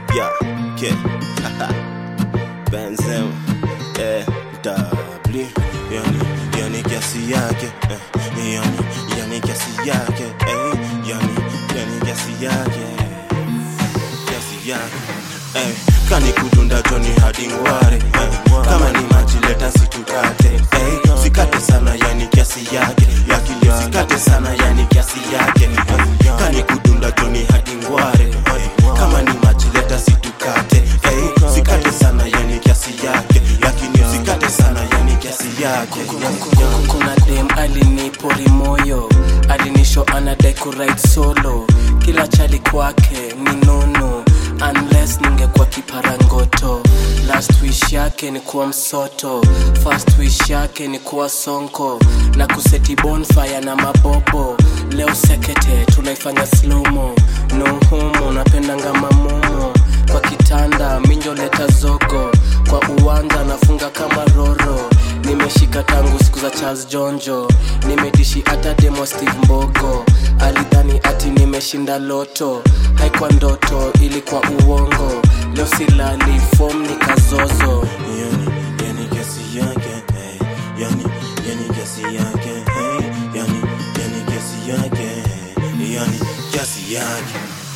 Yeah, okay. Benzema, eh, W, yani, yani kiasi yake, eh, yani, yani kiasi yake, eh, yani, yani kiasi yake, kiasi yake, eh, kani kudunda Johnny hadi ngware, eh, kama ni maji leta situkate, eh, sikate sana yani kiasi yake, yakili sikate sana yani kiasi yake, eh, kani kudunda Johnny hadi ngware, eh, kama ni maji leta situkate, eh, sikate sana yani kiasi yake, lakini usikate sana yani kiasi yake. kuna dem alinipori moyo alinisho anadai kuride solo kila chali kwake ni nono unless ningekuwa kiparangoto last wish yake ni kuwa msoto first wish yake ni kuwa sonko na kuseti bonfire na mabobo leo sekete tunaifanya slomo no homo napendanga mamomo kwa kitanda minjo leta zogo kwa uwanja nafunga kama roro nimeshika tangu siku za charles jonjo nimedishi hata demo steve mbogo alidhani ati nimeshinda loto haikuwa ndoto ilikuwa uongo leo silali fom ni kazozo yani, yani kiasi yake, hey, yani, yani kiasi yake, hey, yani, yani kiasi yake, hey, yani kiasi yake.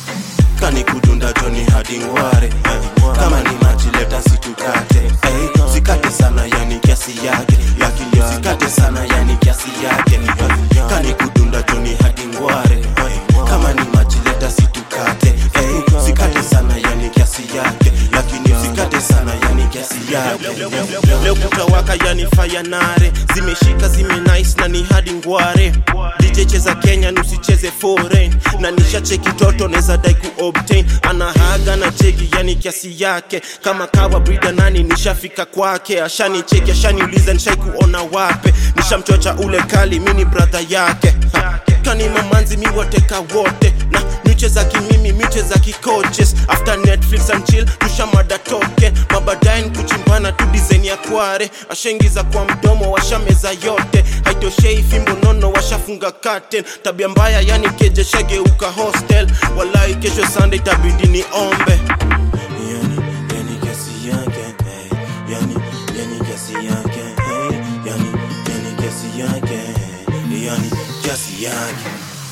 Kani kudunda Johnny hadi ngware, hey, kama ni maji leta situkate, hey, sikate sana yani kiasi yake, lakini sikate sana yani kiasi yake. Kani kudunda Johnny hadi ngware, hey, kama ni maji leta situkate, hey, sikate sana yani kiasi yake, lakini sikate sana yani kiasi yake. leo kutawaka yani fayanare zimeshika zime nice na ni hadi ngware DJ cheza Kenya nusicheze foreign na nishacheki toto neza dai ku obtain anahaga na cheki yani kiasi yake kama kawa brida nani nishafika kwake ashani cheki ashaniuliza nishai kuona wape nishamchocha ule kali mini brother yake ha. kani mamanzi mi wateka wote na micheza kimimi micheza kikoches after netflix and chill tushamada token mabadaye kuchimbana tu design ya kware ashaingiza kwa mdomo washameza yote haitoshei fimbo nono washafunga curtain tabia mbaya yani keje shageuka hostel walai kesho sunday tabidi ni ombe yani, yani kiasi yake, hey, yani, yani kiasi yake, hey, yani, yani kiasi yake, hey, yani kiasi yake.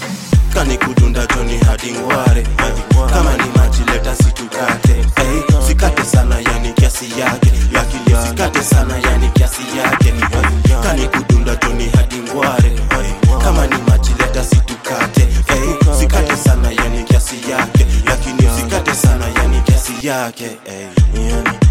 Kani kudunda Johnny hadi ngware, hey, kama ni maji leta situkate, hey, sikate sana yani kiasi yake, lakini sikate sana yani kiasi yake. Hey, kani kudunda Johnny hadi ngware, hey, kama ni maji leta situkate, hey, sikate sana yani kiasi yake, lakini sikate sana yani kiasi yake, hey, yani